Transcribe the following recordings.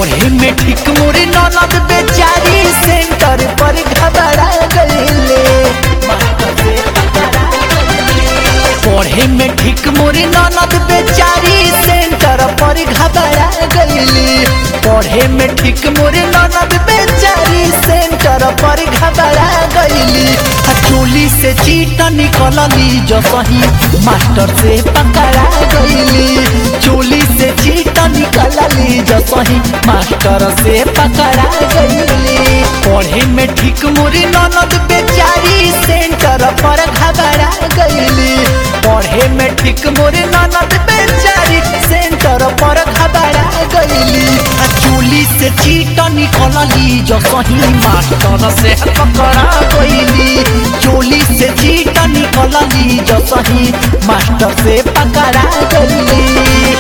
पढ़े में ठीक मोरे ननद बेचारी सेंटर पर घबरा गईले पढ़े में ठीक मोरे ननद बेचारी सेंटर पर घबरा गईली पढ़े में ठीक मोरे ननद बेचारी सेंटर पर घबरा गईली आ चोली से चीट निकलली जो सही मास्टर से पकड़ा गईली चोली से चीट निकलली जो सही मास्टर से पकड़ा गईली पढ़े में ठीक मोरे ननद बेचारी सेंटर पर घबरा गईली पढ़े में ठीक मोरे ननद बेचारी सेंटर पर घबरा गईली आ चोली से चीट निकलली जो सही मास्टर से पकड़ा गईली चोली से चीट निकलली जो सही मास्टर से पकड़ा गईली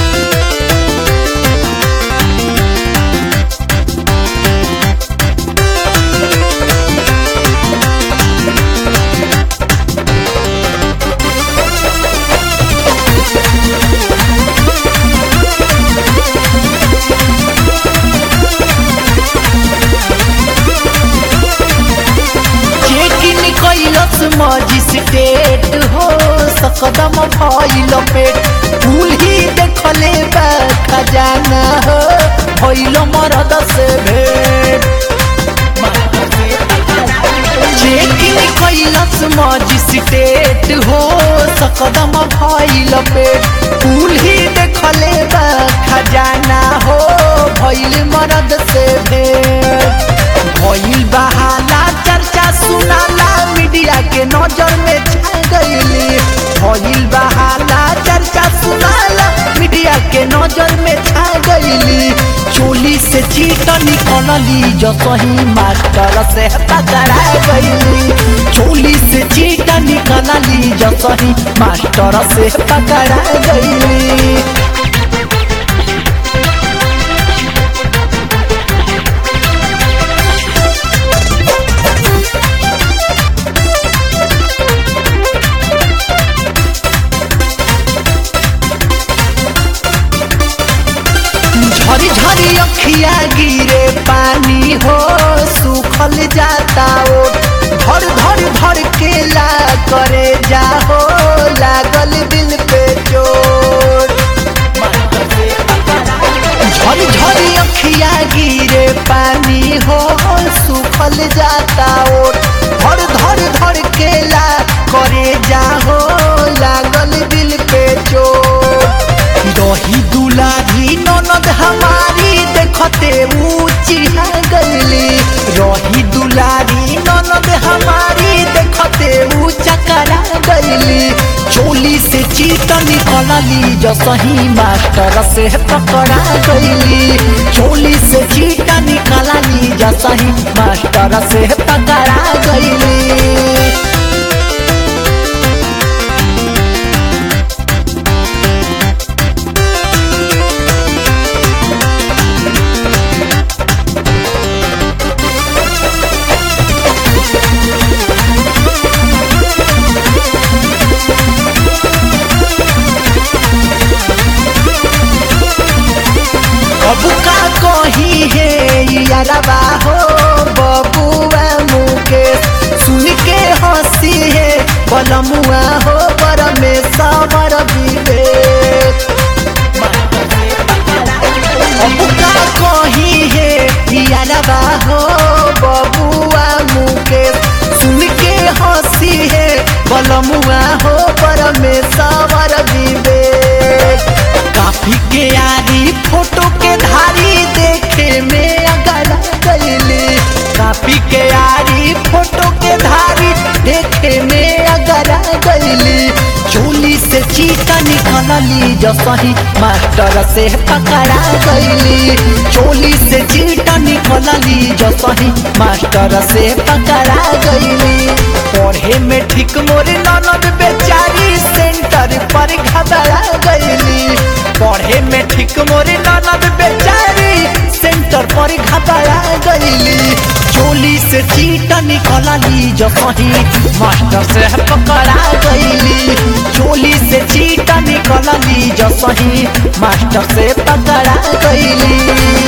चेकिन कैलस मजिस्ट्रेट हो सकदम भइल पेट भूल ही देखले बा खजाना हो भइल मरद से भेट चेकिन कैलस मजिस्ट्रेट हो सकदम भइल पेट भूल ही देखले बा खजाना हो भइल मरद से भेट भइल बहाना चर्चा सुनाला मीडिया के नजर में छा गईली भइल बहाना चर्चा सुनाला मीडिया के नजर में छा गईली चोली से चीट निकलली जो सही मास्टर से पकड़ा गईली चोली से चीट निकलली जो सही मास्टर से पकड़ा गईली झरी झरी अखिया गिरे पानी हो सुखल जाता ओ धर धर धर के ला करे जाहो लागल दिल पे चोट झरी झरी अखिया गिरे पानी हो सुखल जाता ओ धर धर धर के ला करे जाहो लागल दिल पे चोट रही दुलारी ननद हमारी देखते ऊंची गईली रही दुलारी ननद हमारी देखते ऊंचा करा गईली चोली से चीट निकलली जो सही मास्टर से पकड़ा गईली चोली से चीट निकलली जो सही मास्टर से पकड़ा गईली अब का कही है यारबा हो बबुआ मुकेश सुन के हंसी है बलमुआ हो बर में सावर विवेक अब का कही है यारबा हो बबुआ मुकेश सुन के हंसी है बलमुआ हो बर में सावर विवेक काफी के यारी फोटो के धारी देखे में अगर गईली काफी के यारी फोटो के धारी देखे में अगर गईली चोली से चीटा निकलली जो सही मास्टर से पकड़ा गईली चोली से चीटा निकलली जो सही मास्टर से पकड़ा गईली पढ़े में ठीक मोरे ननद बेचारी सेंटर पर घबरा गईली पढ़े में ठीक मोरे ननद बेचारी सेंटर पर घबरा गईली चोली से चीट निकलली जो सही मास्टर से पकड़ा गईली चोली से चीट निकलली जो सही मास्टर से पकड़ा गईली